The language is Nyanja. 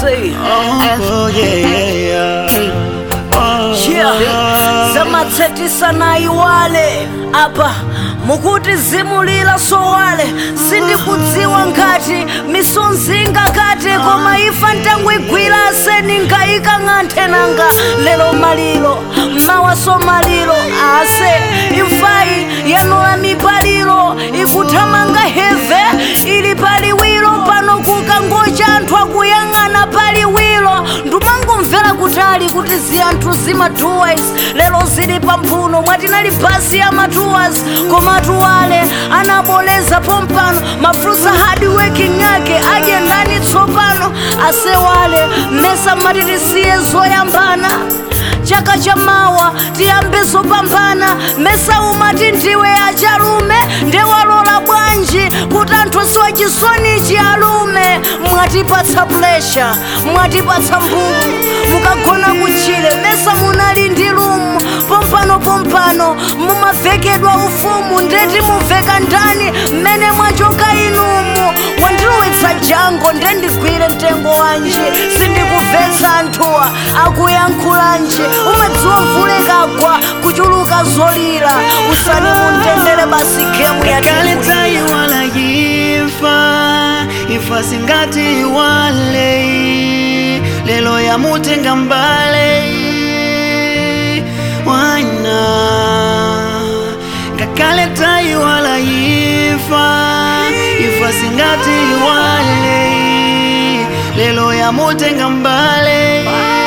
say Oh, yeah, yeah, yeah. Oh, yeah zamatsetisa na iwale apa mukuti zimulira sowale sindikudziwa ngati misonzinga kate koma ifa ntangwigwira aseni nkayika ng'anthe nanga lero maliro mawaso maliro ase imfayi yanula mipaliro ikuthamanga heve ili paliwiro pano kukangocha anthu akuyang'ana paliwiro ndumangomvera kutali kuti ziyanthu zimatuwas lero zili pamphuno mwatinali basi ya matuwas koma tuwale anaboleza pompano mafrusa hard working ake aje ndani tsopano asewale mesa matitisiye zoyambana chaka cha mawa tiyambe zopambana mesa umati ndiwe achalume ndewalola bwanji kuti anthu siwa chisonichi alume mwatipatsa plesha mwatipatsa mbumu mukagona kutchire mesa munali ndi lumu pompano pompano mumavekedwa ufumu ndeti muveka ndani mmene mwachoka inumu wandilowetsa jango ndendigwire mtengo wanji sindikubvetsa anthuwa akuyankhulanji umadziwa vulekagwa kuchuluka zolira usani mundendere basi gemu ya Kale tayi wala yifa ifa singati wale lelo ya mutenga mbale wana ngakale tayi wala yifa ifa singati wale lelo ya mutenga mbale